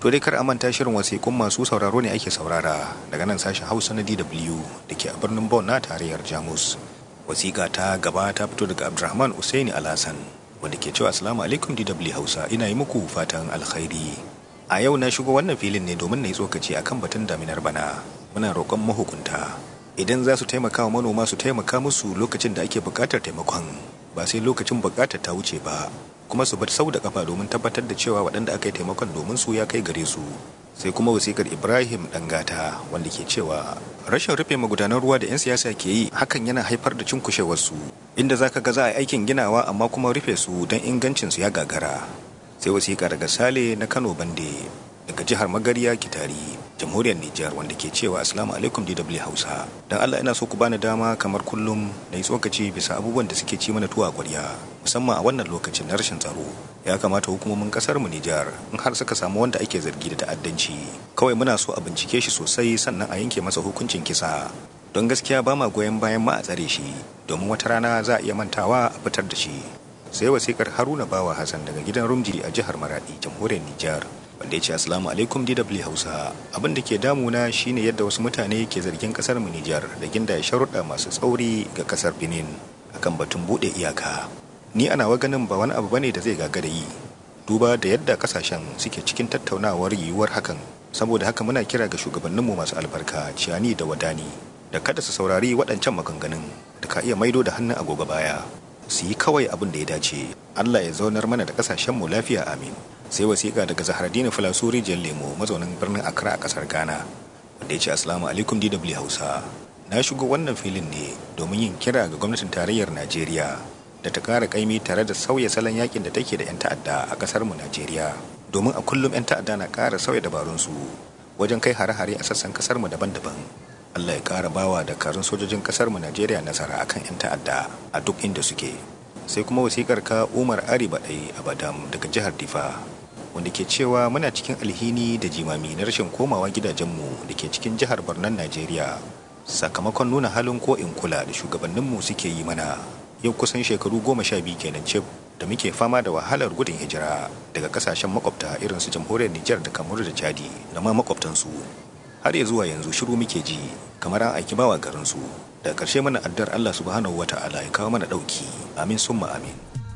To dai kar a manta shirin wasiƙun masu sauraro ne ake saurara daga nan sashen Hausa na DW da ke a birnin Bonn na tarayyar Jamus. Wasiƙa ta gaba ta fito daga Abdulrahman Usaini Alhassan wanda ke cewa Assalamu alaikum DW Hausa ina yi muku fatan alkhairi. A yau na shigo wannan filin ne domin na yi tsokaci akan batun daminar bana. Muna roƙon mahukunta idan za su taimaka wa manoma su taimaka musu lokacin da ake buƙatar taimakon ba sai lokacin buƙatar ta wuce ba kuma su bar sau da kafa domin tabbatar da cewa waɗanda aka yi taimakon domin su ya kai gare su sai kuma wasikar ibrahim dangata wanda ke cewa rashin rufe magudanan ruwa da 'yan siyasa ke yi hakan yana haifar da cinkushewarsu inda za ka ga za a aikin ginawa amma kuma rufe su don ingancinsu ya gagara sai wasiƙa daga sale na kano bande daga jihar magariya kitari jamhuriyar Nijar wanda ke cewa assalamu alaikum DW Hausa dan Allah ina so ku bani dama kamar kullum na yi tsokaci bisa abubuwan da suke ci mana tuwa ƙwarya musamman a wannan lokacin na rashin tsaro ya kamata hukumomin kasar mu Nijar in har suka samu wanda ake zargi da ta'addanci kawai muna so a bincike shi sosai sannan a yanke masa hukuncin kisa don gaskiya ba ma goyon bayan ma a tsare shi domin wata rana za a iya mantawa a fitar da shi sai wasikar Haruna Bawa Hassan daga gidan Rumji a jihar Maradi jamhuriyar Nijar wanda ya ce assalamu alaikum dw hausa abin da ke damuna shine yadda wasu mutane ke zargin kasar mu nijar da ginda ya sharuɗa masu tsauri ga kasar benin akan batun buɗe iyaka ni ana wa ganin ba wani abu bane da zai gagara yi duba da yadda kasashen suke cikin tattaunawar yiwuwar hakan saboda haka muna kira ga shugabanninmu masu albarka ciyani da wadani da kada su saurari waɗancan maganganun da ka iya maido da hannun agogo baya su yi kawai abin da ya dace allah ya zaunar mana da kasashenmu lafiya amin sai wasiƙa daga zahardina filasuri jan lemo mazaunin birnin accra a ƙasar ghana wanda ya ce assalamu alaikum dw hausa na shigo wannan filin ne domin yin kira ga gwamnatin tarayyar najeriya da ta ƙara ƙaimi tare da sauya salon yakin da take da 'yan ta'adda a ƙasar mu najeriya domin a kullum 'yan ta'adda na ƙara sauya dabarunsu wajen kai hare-hare a sassan ƙasar mu daban-daban allah ya ƙara bawa dakarun sojojin ƙasar mu najeriya nasara akan 'yan ta'adda a duk inda suke sai kuma wasikar ka umar ari baɗai a badam daga jihar difa wanda ke cewa muna cikin alhini da jimami na rashin komawa gidajenmu da ke cikin jihar Barnan Najeriya sakamakon nuna halin ko in kula da shugabanninmu suke yi mana yau kusan shekaru goma sha biyu kenan cif da muke fama da wahalar gudun hijira daga kasashen makwabta irin su jamhuriyar Nijar da Kamaru da Chadi da ma makwabtansu har ya zuwa yanzu shiru muke ji kamar an aiki bawa garinsu da ƙarshe mana addar Allah subhanahu wata'ala ya kawo mana ɗauki amin summa amin